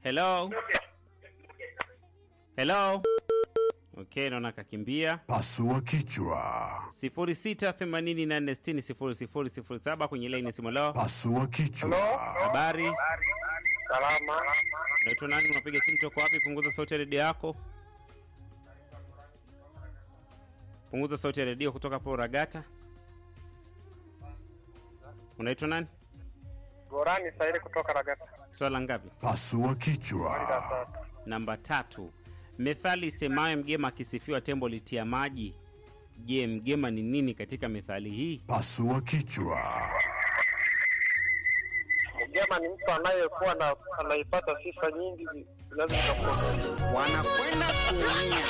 Hello. Hello. Okay, naona kakimbia. Pasua kichwa. 0684600007 kwenye line ya simu leo. Pasua kichwa. Habari? Salama. Naitwa nani? Unapiga simu toka wapi? Punguza sauti ya redio yako. Punguza sauti ya redio kutoka hapo Ragata. Unaitwa nani? Gorani Saidi kutoka Ragata. Swala ngapi? Pasua kichwa. Namba tatu. Methali isemayo mgema akisifiwa tembo litia maji. Je, mgema ni nini katika methali hii? Pasua kichwa. Mgema ni mtu anayekuwa na anaipata sifa nyingi zinazomtokea. wanakwenda kuumia.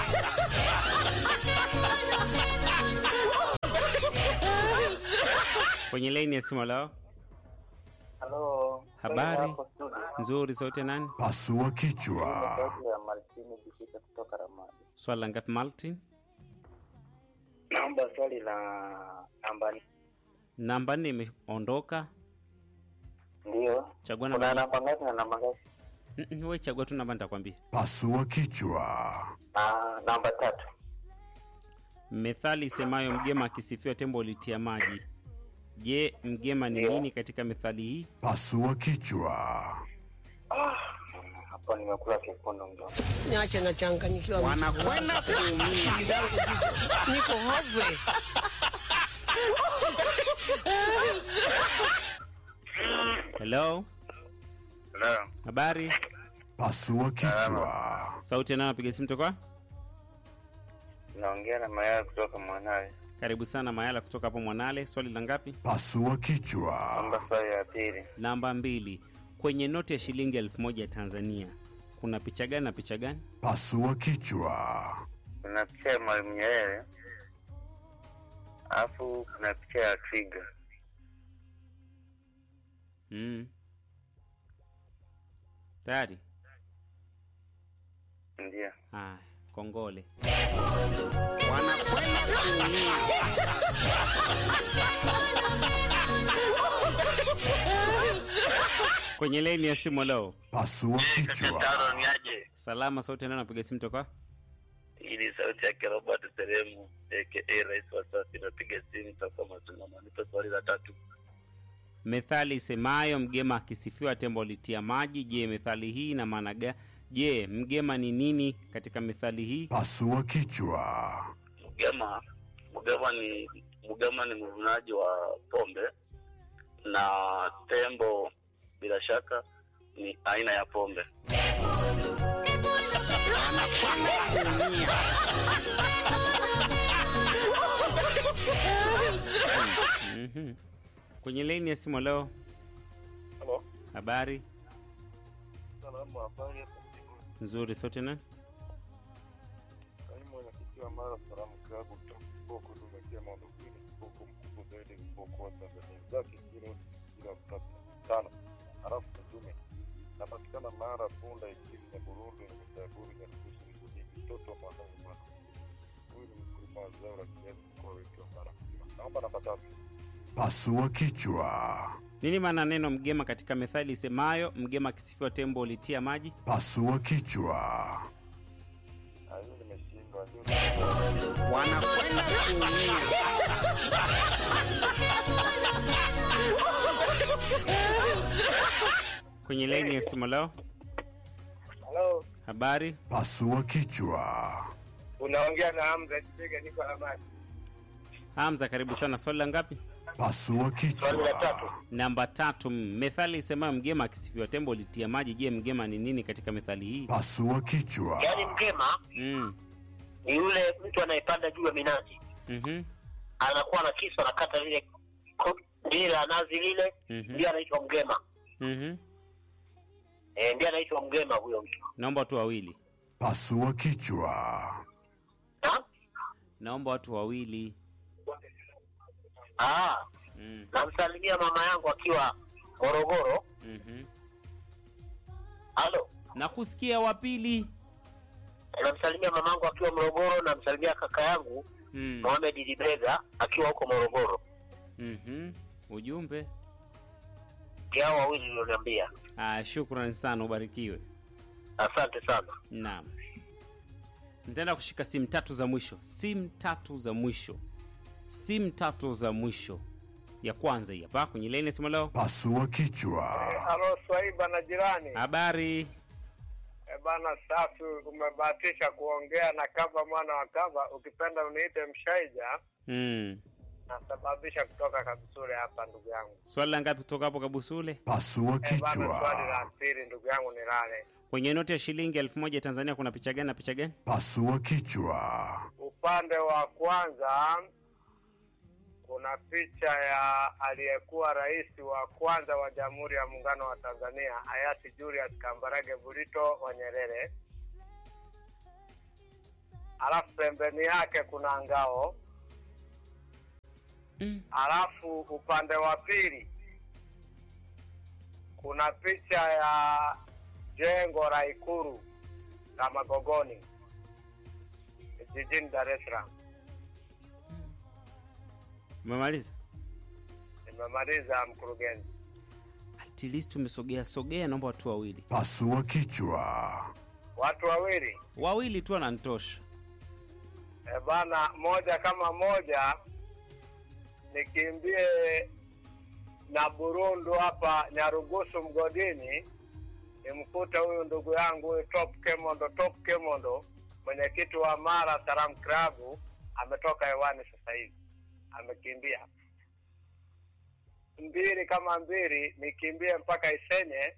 Kwenye laini ya simu leo. Halo. Habari? Hapo studio. Nzuri, sauti ya nani? Pasua kichwa. Sauti ya Martini Jikita kutoka Ramadi. Swala ngapi Martin? Naomba swali la namba Namba nne imeondoka. ndio. Chagua Kuna namba. namba ngapi na namba ngapi? Mm, Wewe chagua tu namba nitakwambia. Pasua kichwa. Ah, namba tatu. Methali isemayo mgema akisifiwa tembo litia maji. Je, mgema ni Ndio. nini katika methali hii? Pasua kichwa. Hapo nimekula kipondo mdomo. niache nachanganyikiwa. Wanakwenda kuumia. Akili zangu ziko- niko hopeless. Hello? Hello. Habari? Pasua kichwa. Sauti ya nani anapiga simu toka? Naongea na Mayaya kutoka Mwanawe. Karibu sana Mayala kutoka hapo Mwanale. Swali la ngapi? Pasua kichwa. Namba swali ya pili. Namba mbili. Kwenye noti ya shilingi elfu moja ya Tanzania kuna picha gani na picha gani? Pasua kichwa. Kuna picha ya Mwalimu Nyerere. Alafu kuna picha ya twiga. Mm. Tayari? Ndio. Haya, kongole. Wanakwenda kuumia. Kwenye laini ya simu leo. Pasua kichwa. niaje? Salama, sauti ya nani anapiga simu toka? Hii ni sauti yake Robert Seremu aka Rais wa sasa. Inapiga simu toka Matungama. Nipe swali la tatu. Methali isemayo mgema akisifiwa tembo litia maji. Je, methali hii ina maana gani? Je, mgema ni nini katika methali hii? Pasua kichwa. Mgema, Mgema ni Mgema ni mvunaji wa pombe na tembo, bila shaka ni aina ya pombe. Wanakwenda kuumia. Mhm. Kwenye laini ya simu leo. Halo. Habari Salamu, habari. nzuri, sauti ya nani? Kaimu mwenyekiti wa Mara Salamu Klabu Boko tumekia maondokini Boko mkubwa zaidi Boko wa Tanzania zake kilo kilo tano halafu mtume napatikana Mara Punda ikiwa ya Burundi na Misaburi na Kushi Mjini mtoto wa mwanangu mwana huyu ni mkulima wa zao la kiazi mkoa wetu wa Mara naomba namba tatu Pasua kichwa. Nini maana neno mgema katika methali isemayo mgema akisifiwa tembo litia maji? Pasua kichwa. Ah, hiyo nimeshindwa ndio Wanakwenda kuumia. Kwenye laini ya simu leo. Halo Habari Pasua kichwa. unaongea na Hamza Kibega niko Amani Hamza, karibu sana. Swali la ngapi? Pasua swali la tatu kichwa. Namba tatu. Methali isemayo mgema akisifiwa tembo litia maji. Je, mgema ni nini katika methali hii? Pasua kichwa. Yaani mgema Mm. ni yule mtu anayepanda juu ya minazi, Mhm. anakuwa na kisu, anakata lile ko- lile la nazi lile, Mhm. ndio anaitwa mgema. Mhm. Eh, ndio anaitwa mgema huyo mtu. Naomba watu wawili. Pasua kichwa. Ha? Naomba watu wawili. Ah, Mm. namsalimia mama yangu akiwa Morogoro. Mhm. Halo, Nakusikia wa pili. namsalimia mama yangu akiwa Morogoro, namsalimia kaka yangu Mm. Mohamed Dibega akiwa huko Morogoro. Mhm. Ujumbe. kati yao wawili ulioniambia. Ah, shukrani sana, ubarikiwe. Asante sana. Naam, nitaenda kushika simu tatu za mwisho, simu tatu za mwisho, simu tatu za mwisho. Ya kwanza hii hapa kwenye laini ya simu leo. Pasua kichwa. Halo Swaiba na jirani. Habari, E bana, safi, umebahatisha kuongea na kava mwana wa kava, ukipenda uniite Mshaija, mm. nasababisha kutoka Kabisure hapa ndugu yangu. swali la ngapi kutoka hapo Kabusule? Pasua E bana, swali kichwa. la pili ndugu yangu ni lale Kwenye noti ya shilingi elfu moja ya Tanzania kuna picha gani na picha gani? Pasua kichwa. upande wa kwanza kuna picha ya aliyekuwa rais wa kwanza wa Jamhuri ya Muungano wa Tanzania hayati Julius Kambarage Burito wa Nyerere, alafu pembeni yake kuna ngao, Mm. alafu upande wa pili kuna picha ya jengo la Ikulu la Magogoni jijini Dar es Salaam. Umemaliza? Nimemaliza mkurugenzi. At least umesogea sogea, naomba watu wawili Pasua kichwa. Watu wawili wawili tu wananitosha. e bana, moja kama moja, nikimbie na Burundu hapa Nyarugusu mgodini, nimkute huyu ndugu yangu huyu Top Kemondo, Top Kemondo, mwenyekiti wa Mara Salam Club, ametoka hewani sasa hivi, amekimbia mbili kama mbili, nikimbie mpaka Isenye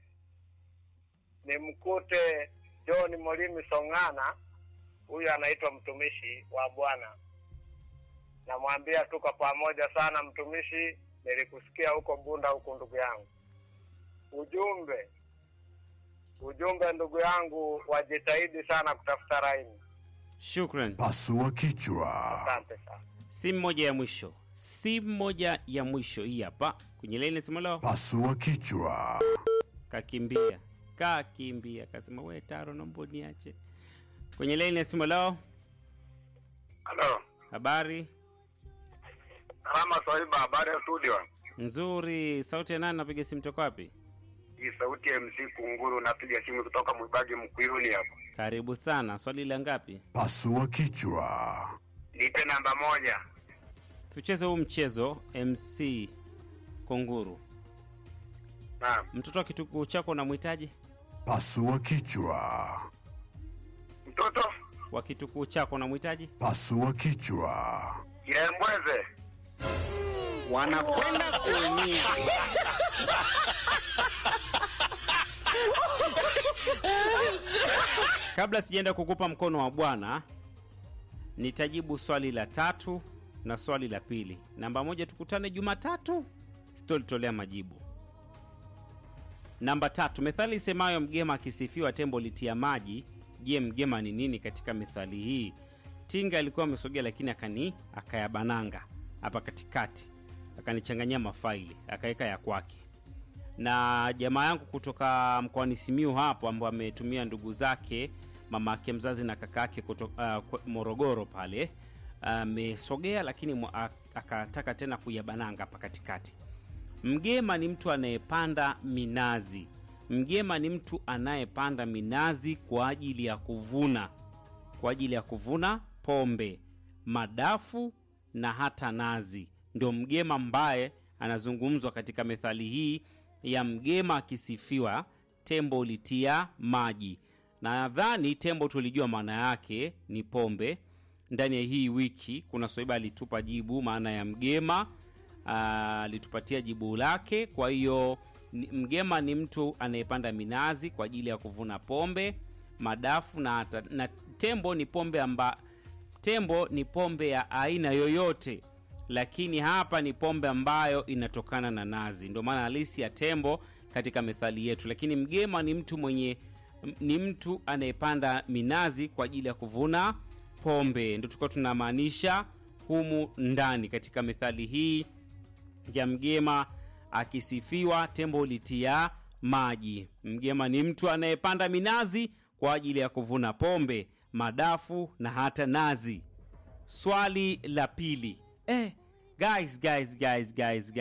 nimkute John Molimi Song'ana, huyu anaitwa mtumishi wa Bwana. Namwambia tuko pamoja sana mtumishi, nilikusikia huko Bunda huku ndugu yangu. Ujumbe ujumbe ndugu yangu, wajitahidi sana kutafuta raini. Shukran. Pasua kichwa. Asante sana. Simu moja ya mwisho, simu moja ya mwisho hii hapa kwenye laini ya simu leo. Pasua kichwa. Kakimbia, kakimbia, kasema we Taro, naomba niache. Kwenye laini ya simu leo, Halo, habari salama Swaiba, habari ya studio? nzuri. Sauti ya nani? Napiga simu toka wapi? Hii sauti ya MC Kunguru, napiga simu kutoka Mwibagi Mkwiruni hapo. Karibu sana. Swali la ngapi? Pasua kichwa. Nipe namba moja. Tucheze huu mchezo. MC Kunguru, Naam, mtoto wa kitukuu chako unamhitaji? Pasua kichwa. mtoto Wa kitukuu chako unamhitaji? Pasua kichwa. Kirembweze. wanakwenda kuumia. Kabla sijaenda kukupa mkono wa Bwana, nitajibu swali la tatu na swali la pili. Namba moja, tukutane Jumatatu, sitolitolea majibu. Namba tatu, methali isemayo mgema akisifiwa tembo litia maji. Je, mgema ni nini katika methali hii? Tinga alikuwa amesogea, lakini akani akayabananga hapa katikati, akanichanganyia mafaili, akaweka ya kwake na jamaa yangu kutoka mkoani Simiu hapo ambao ametumia ndugu zake mama yake mzazi na kaka yake kutoka uh, Morogoro pale amesogea, lakini mwa- ak- akataka tena kuyabananga hapa katikati. Mgema ni mtu anayepanda minazi. Mgema ni mtu anayepanda minazi kwa ajili ya kuvuna, kwa ajili ya kuvuna pombe, madafu na hata nazi. Ndio mgema ambaye anazungumzwa katika methali hii ya mgema akisifiwa tembo ulitia maji. Na nadhani tembo tulijua maana yake ni pombe. Ndani ya hii wiki kuna Swaiba alitupa jibu maana ya mgema, ah, alitupatia jibu lake. Kwa hiyo ni- mgema ni mtu anayepanda minazi kwa ajili ya kuvuna pombe, madafu na, hata- na tembo ni pombe amba tembo ni pombe ya aina yoyote lakini hapa ni pombe ambayo inatokana na nazi ndio maana halisi ya tembo katika methali yetu lakini mgema ni mtu mwenye m- ni mtu anayepanda minazi kwa ajili ya kuvuna pombe ndio tulikuwa tunamaanisha humu ndani katika methali hii ya mgema akisifiwa tembo ulitia maji. Mgema ni mtu anayepanda minazi kwa ajili ya kuvuna pombe, madafu na hata nazi. Swali la pili. Eh, guys, guys, guys, guys, guys.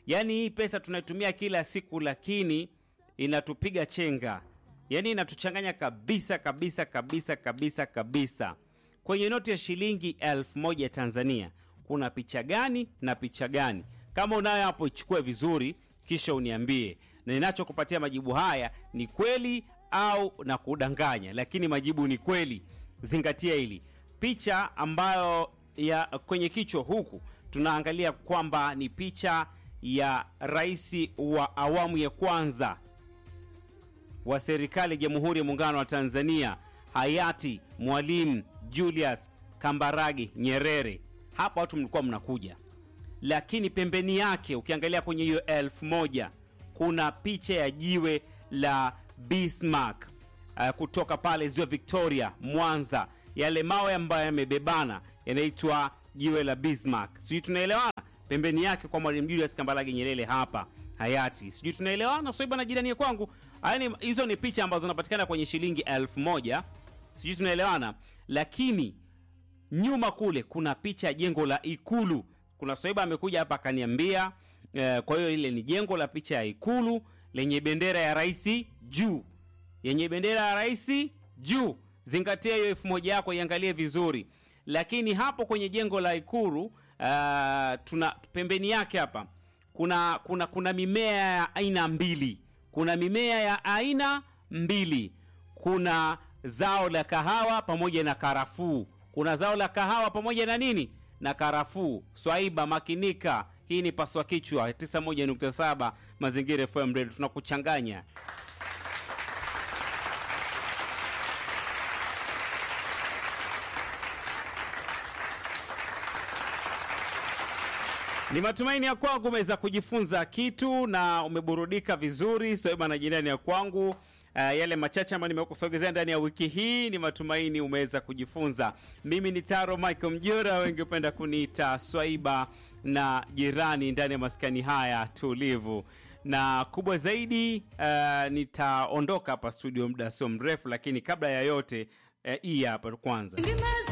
yaani hii pesa tunaitumia kila siku lakini inatupiga chenga yaani inatuchanganya kabisa kabisa kabisa kabisa kabisa kwenye noti ya shilingi elfu moja tanzania kuna picha gani na picha gani kama unayo hapo ichukue vizuri kisha uniambie na ninachokupatia majibu haya ni kweli au na kudanganya lakini majibu ni kweli zingatia hili picha ambayo ya kwenye kichwa huku tunaangalia kwamba ni picha ya rais wa awamu ya kwanza wa serikali ya Jamhuri ya Muungano wa Tanzania hayati Mwalimu Julius Kambarage Nyerere. Hapa watu mlikuwa mnakuja, lakini pembeni yake ukiangalia kwenye hiyo elfu moja kuna picha ya jiwe la Bismarck uh, kutoka pale ziwa Victoria, Mwanza. Yale mawe ambayo yamebebana yanaitwa jiwe la Bismarck. Sijui tunaelewana? Pembeni yake kwa Mwalimu Julius Kambarage Nyerere hapa hayati. Sijui tunaelewana? Soiba na jirani kwangu. Haya ni hizo ni picha ambazo zinapatikana kwenye shilingi elfu moja. Sijui tunaelewana? Lakini nyuma kule kuna picha ya jengo la Ikulu. Kuna Soiba amekuja hapa akaniambia eh, kwa hiyo ile ni jengo la picha ya Ikulu lenye bendera ya rais juu, yenye bendera ya rais juu. Zingatia hiyo elfu moja yako, iangalie vizuri. Lakini hapo kwenye jengo la Ikulu uh, tuna pembeni yake hapa kuna kuna kuna mimea ya aina mbili, kuna mimea ya aina mbili, kuna zao la kahawa pamoja na karafuu. Kuna zao la kahawa pamoja na nini na karafuu. Swaiba, makinika. Hii ni paswa kichwa 91.7 Mazingira FM Radio, tunakuchanganya. Ni matumaini ya kwangu umeweza kujifunza kitu na umeburudika vizuri. Soeba na jirani ya kwangu, uh, yale machache ambayo nimekusogezea ndani ya wiki hii, ni matumaini umeweza kujifunza. Mimi ni Taro Michael Mjora, wengi hupenda kuniita Swaiba na jirani ndani ya maskani haya tulivu na kubwa zaidi. Uh, nitaondoka hapa studio muda sio mrefu, lakini kabla ya yote uh, hii hapa kwanza